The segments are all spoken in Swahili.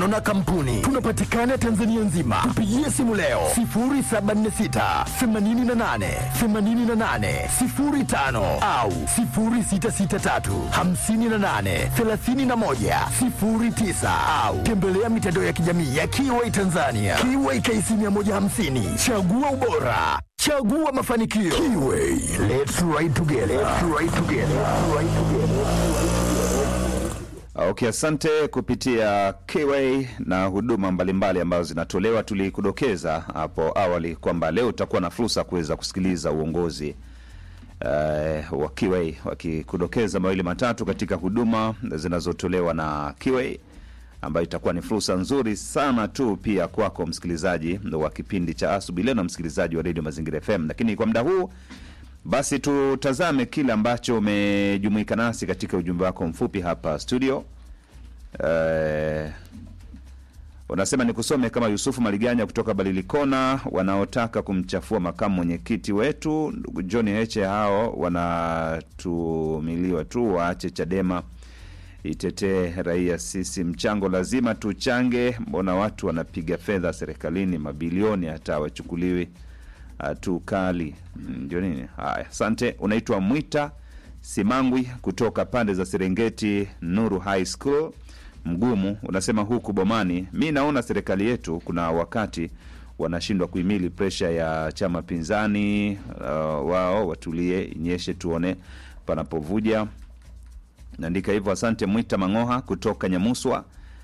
mawasiliano na kampuni. Tunapatikana Tanzania nzima. Tupigie simu leo 0746 88 88 05 au 0663 58 31 09 au tembelea mitandao ya kijamii ya Kiway Tanzania. Kiway KC 150. Chagua ubora. Chagua mafanikio. Kiway. Let's ride together. Let's ride together. Let's ride together. Okay, asante kupitia Kway na huduma mbalimbali ambazo zinatolewa. Tulikudokeza hapo awali kwamba leo utakuwa na fursa kuweza kusikiliza uongozi uh, wa Kway wakikudokeza mawili matatu katika huduma zinazotolewa na Kway, ambayo itakuwa ni fursa nzuri sana tu pia kwako msikilizaji wa kipindi cha asubuhi leo na msikilizaji wa redio Mazingira FM. Lakini kwa muda huu basi tutazame kile ambacho umejumuika nasi katika ujumbe wako mfupi hapa studio. Eh, unasema nikusome kama Yusufu Maliganya kutoka Balilikona, wanaotaka kumchafua makamu mwenyekiti wetu ndugu John Heche, hao wanatumiliwa tu, waache Chadema itetee raia. Sisi mchango lazima tuchange, mbona watu wanapiga fedha serikalini mabilioni hata wachukuliwi tu kali ndio nini? Haya, asante. Unaitwa Mwita Simangwi kutoka pande za Serengeti Nuru High School Mgumu, unasema huku Bomani, mi naona serikali yetu kuna wakati wanashindwa kuhimili presha ya chama pinzani. Uh, wao watulie, inyeshe tuone panapovuja. Naandika hivyo. Asante Mwita Mangoha kutoka Nyamuswa.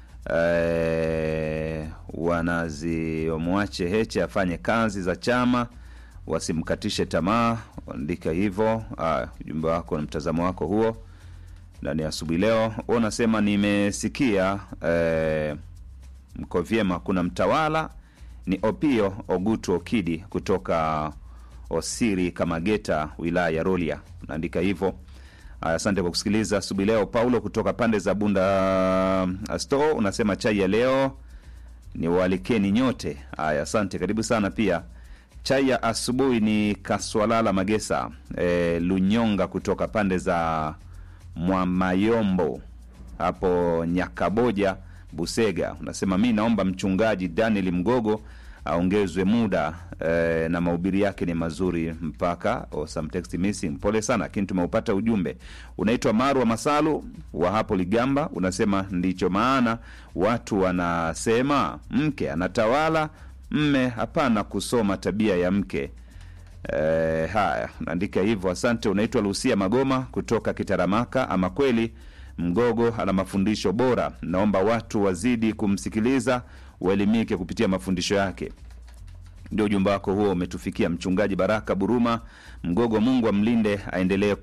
Eh, wanazi wamwache Heche afanye kazi za chama, wasimkatishe tamaa. Andika hivyo. Ah, ujumbe wako na mtazamo wako huo ndani ya asubuhi leo. Unasema nimesikia eh, mko vyema. Kuna mtawala ni Opio Ogutu Okidi kutoka Osiri Kamageta, wilaya ya Rolia. Unaandika hivyo. Asante kwa kusikiliza asubuhi leo. Paulo kutoka pande za Bunda Sto unasema chai ya leo ni walikeni nyote. Haya, asante, karibu sana. Pia chai ya asubuhi ni Kaswalala Magesa e, Lunyonga kutoka pande za Mwamayombo hapo Nyakaboja Busega, unasema mi naomba mchungaji Daniel Mgogo aongezwe muda eh, na mahubiri yake ni mazuri mpaka oh, some text missing. Pole sana, lakini tumeupata ujumbe. Unaitwa Marwa Masalu wa hapo Ligamba, unasema ndicho maana watu wanasema mke anatawala mme, hapana kusoma tabia ya mke. Eh, haya naandika hivyo, asante. Unaitwa Lucia Magoma kutoka Kitaramaka. Ama kweli Mgogo ana mafundisho bora, naomba watu wazidi kumsikiliza waelimike kupitia mafundisho yake. Ndio ujumbe wako huo umetufikia, Mchungaji Baraka Buruma Mgogo. Mungu amlinde, aendelee